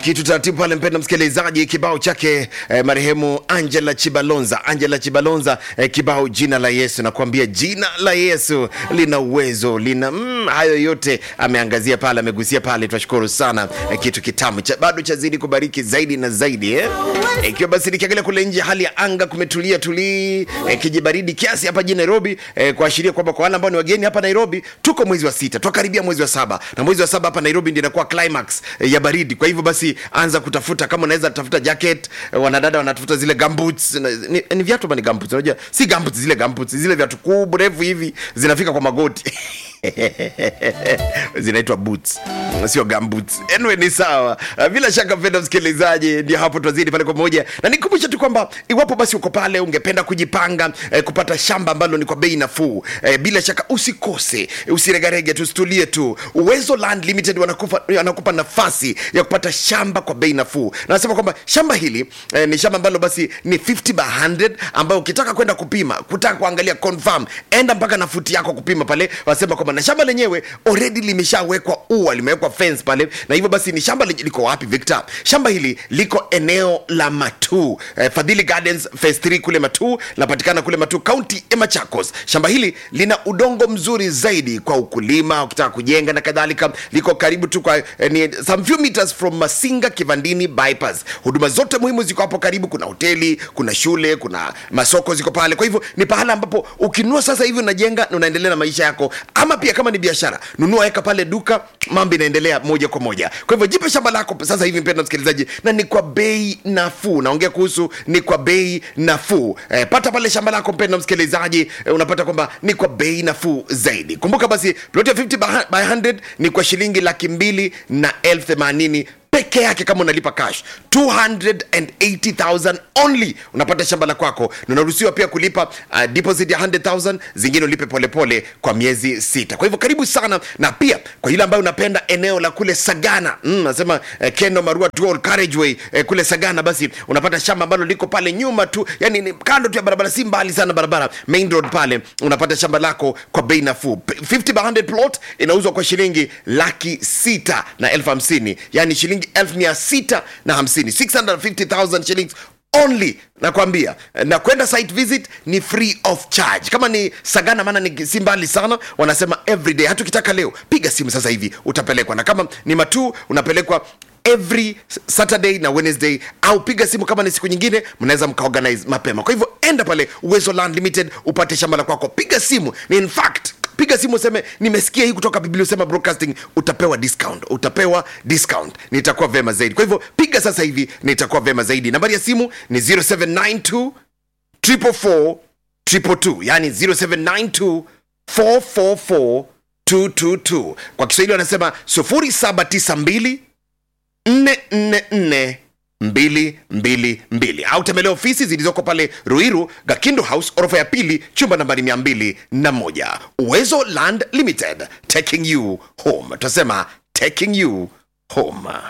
kitu taratibu pale, mpenda msikilizaji, kibao chake eh, marehemu Angela Chibalonza, Angela Chibalonza eh, kibao jina la Yesu. Nakwambia jina la Yesu lina uwezo, lina mm, hayo yote ameangazia pale, amegusia pale. Tunashukuru sana eh, kitu kitamu cha, bado chazidi kubariki zaidi na zaidi eh. Ikiwa basi nikiangalia kule nje, hali ya anga kumetulia tulii, eh, kijibaridi kiasi hapa jijini Nairobi eh, kuashiria kwamba kwa wale ambao ni wageni hapa Nairobi, tuko mwezi wa sita, twakaribia mwezi wa saba, na mwezi wa saba hapa Nairobi ndio inakuwa climax eh, ya baridi. Kwa hivyo basi anza kutafuta, kama unaweza tafuta jacket. eh, Wanadada wanatafuta zile gumboots, na- ni, ni viatu ama ni gumboots? Unajua si gumboots, zile gumboots, zile viatu kubwa refu hivi zinafika kwa magoti zinaitwa boots sio gumboots. Anyway, ni sawa. Uh, Bila shaka mpenda msikilizaji, ndio hapo twazidi pale kwa moja, na nikumbushe tu kwamba iwapo basi uko pale ungependa kujipanga eh, kupata shamba ambalo ni kwa bei nafuu eh, bila shaka usikose, usiregarege tu, usitulie tu. Uwezo Land Limited wanakupa, wanakupa nafasi ya kupata shamba kwa bei nafuu, na nasema kwamba shamba hili eh, ni shamba ambalo basi ni 50 by 100 ambayo ukitaka kwenda kupima, kutaka kuangalia confirm, enda mpaka na futi yako kupima pale, wasema kwamba na shamba lenyewe already limeshawekwa ua, limewekwa fence pale, na hivyo basi ni shamba lenye- liko wapi Victor? Shamba hili liko eneo la Matuu, eh, Fadhili Gardens phase 3 kule Matuu, linapatikana kule Matuu, county ya Machakos. Shamba hili lina udongo mzuri zaidi kwa ukulima, ukitaka kujenga na kadhalika. Liko karibu tu kwa eh, ni some few meters from Masinga Kivandini bypass. Huduma zote muhimu ziko hapo karibu, kuna hoteli, kuna shule, kuna masoko ziko pale. Kwa hivyo ni pahala ambapo ukinunua sasa hivi unajenga na unaendelea na maisha yako, ama pia kama ni biashara, nunua weka pale duka, mambo inaendelea moja kwa moja. Kwa hivyo jipe shamba lako sasa hivi, mpendwa msikilizaji, na ni kwa bei nafuu. Naongea kuhusu ni kwa bei nafuu. Eh, pata pale shamba lako mpendwa msikilizaji, eh, unapata kwamba ni kwa bei nafuu zaidi. Kumbuka basi plot ya 50 by by 100 ni kwa shilingi laki mbili na elfu themanini peke yake kama unalipa cash 280000 only unapata shamba la kwako na unaruhusiwa pia kulipa uh, deposit ya 100000 zingine ulipe polepole pole kwa miezi sita kwa hivyo karibu sana na pia kwa yule ambayo unapenda eneo la kule sagana mm, nasema eh, keno marua dual carriageway eh, kule sagana basi unapata shamba ambalo liko pale nyuma tu yani ni kando tu ya barabara si mbali sana barabara main road pale unapata shamba lako kwa bei nafuu 50 by 100 plot inauzwa kwa shilingi laki sita na elfu hamsini yani shilingi elfu mia sita na hamsini 650000 shillings only nakwambia na kwenda site visit ni free of charge kama ni sagana maana ni si mbali sana wanasema everyday hata ukitaka leo piga simu sasa hivi utapelekwa na kama ni matuu unapelekwa every saturday na wednesday au piga simu kama ni siku nyingine mnaweza mkaorganize mapema kwa hivyo enda pale uwezo land limited upate shamba la kwako piga simu ni in fact piga simu useme nimesikia hii kutoka biblia usema broadcasting utapewa discount utapewa discount nitakuwa vema zaidi kwa hivyo piga sasa hivi nitakuwa vema zaidi nambari ya simu ni 0792 444 222 yani 0792 444 222 kwa kiswahili wanasema 0792 444 222 au tembelea ofisi zilizoko pale ruiru gakindo house orofa ya pili chumba nambari 201 uwezo land limited taking you home tunasema taking you home